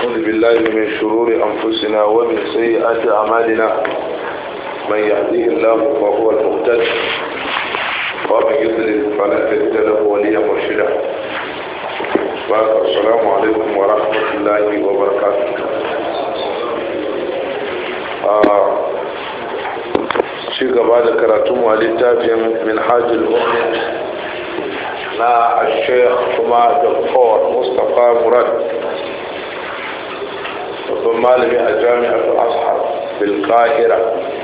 ونعوذ بالله من شرور أنفسنا ومن سيئات أعمالنا من يهديه الله فهو المهتد ومن يضلل فلا تجد له وليا مرشدا السلام عليكم ورحمة الله وبركاته ci gaba da karatunmu a littafin minhajul mu'min na sheikh kuma doktor mustapha murad babban malami a jami'ar ashar bilkahira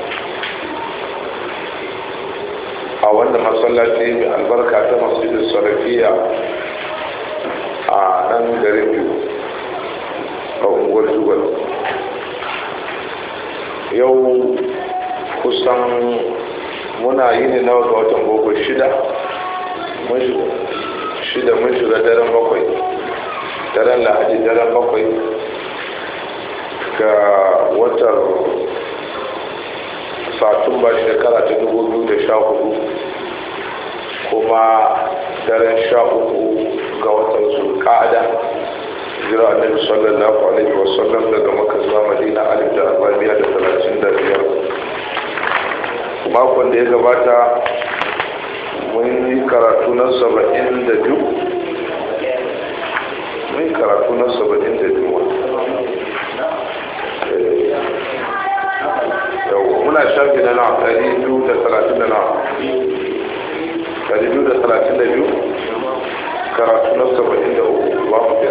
a wanda masallaci mai albarka ta masjidin sarafiya a nan garin biyu a unguwar jugal yau kusan muna yi ne nawa ga watan boko shida shida mun shiga daren bakwai daren lahadi daren bakwai ga watan satumba shekara ta dubu biyu da sha hudu kuma daren sha uku ga watan zulkada jira annabi sallallahu alaihi wasallam daga maka zuwa madina alif da arba'in da talatin da biyar makon da ya gabata mun yi karatu na saba'in da biyu mun yi karatu na saba'in da biyu yau muna shafi na na ɗari biyu da talatin da na ɗari biyu da talatin da biyu karatu na saba'in da uku ba mu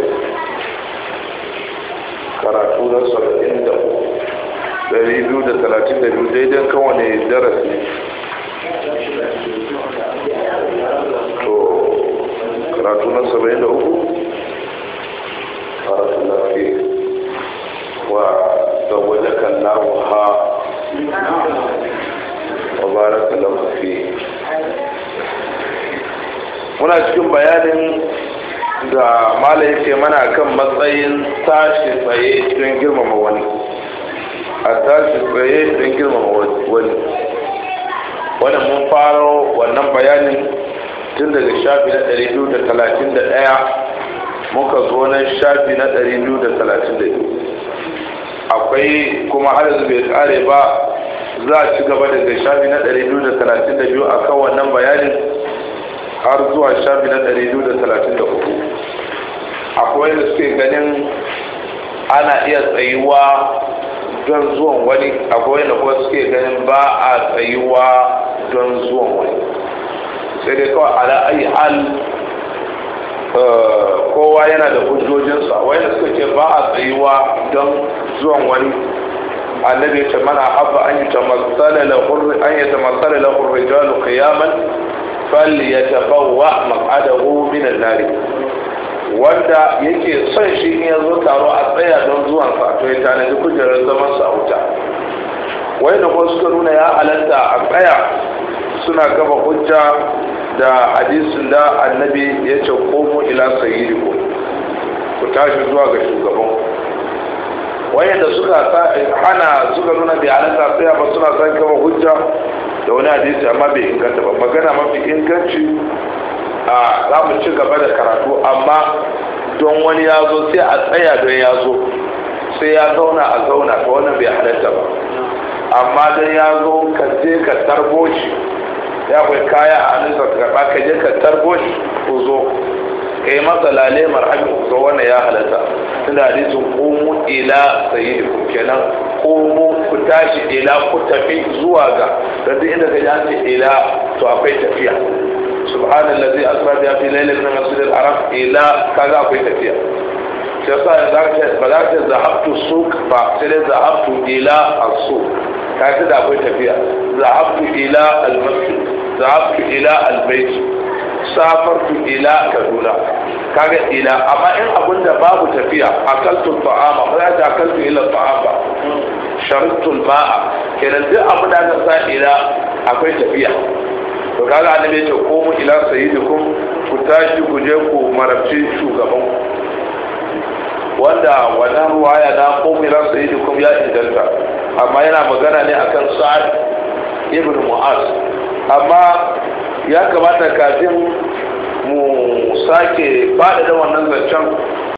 karatu na saba'in da uku dari biyu da talatin da biyu daidai kawane darasi to karatu na saba'in da uku karatu na fi wa zawaje kallahu ha wa baraka lahu fi muna cikin bayanin da mala yake mana kan matsayin tashi tsaye don girmama wani a tashi tsaye don girmama wani wannan mun faro wannan bayanin tun daga shafi na 231 muka zo na shafi na 232 akwai kuma har yanzu bai kare ba za a ci gaba daga shafi na 232 a kan wannan bayanin har zuwa shafi na 234 akwai da suke ganin ana iya tsayuwa don zuwan wani akwai da kuma suke ganin ba a tsayuwa don zuwan wani sai dai kawai ala ayi hal kowa yana da hujjojinsa wanda suka ce ba a tsayuwa don zuwan wani annabi ya ce mana habba an yi tamassala lahu rijalu qiyaman falyatabawwa maq'adahu min an-nar wanda yake son shi in ya zo taro a tsaya don zuwan sa to ya tanadi kujerar zaman sa a wuta wai da kuma suka nuna ya halatta a tsaya suna gaba hujja da hadisin da annabi ya ce komo ila sayyidikum ku tashi zuwa ga shugaban wayanda suka hana suka nuna bai halatta tsaya ba suna san gaba hujja da wani hadisi amma bai inganta ba magana mafi inganci a za mu ci gaba da karatu amma don wani ya zo sai a tsaya don ya zo sai ya zauna a zauna ta wannan bai halatta ba amma don ya zo ka je ka tarbo shi ya kai kaya a hannunsa ka karɓa ka je ka tarbo shi ku zo ka yi masa lale marhabi ku zo wannan ya halatta tunda hadisin komu ila sayyidikum kenan komu ku tashi ila ku tafi zuwa ga da duk inda ka ji an ce ila to akwai tafiya subhanallazi asra bi fi lailatin min masjidil haram ila kaga akwai tafiya shi yasa za ka ba za ka zahabtu suk ba sai dai zahabtu ila as-suq ka ce da akwai tafiya zahabtu ila al-masjid zahabtu ila al-bayt safartu ila kaduna kaga ila amma in abun da babu tafiya akaltu ta'ama ba za ta akaltu ila ta'am ba sharittu ma'a kenan duk abin da aka sa ila akwai tafiya to kaga annabi ya ce ko mu ila sayyidikum ku tashi ku je ku marabci shugaban wanda wannan ruwaya na ko mu ila sayyidikum ya inganta amma yana magana ne akan sa'ad ibn mu'az amma ya kamata kafin mu sake faɗaɗa wannan zancen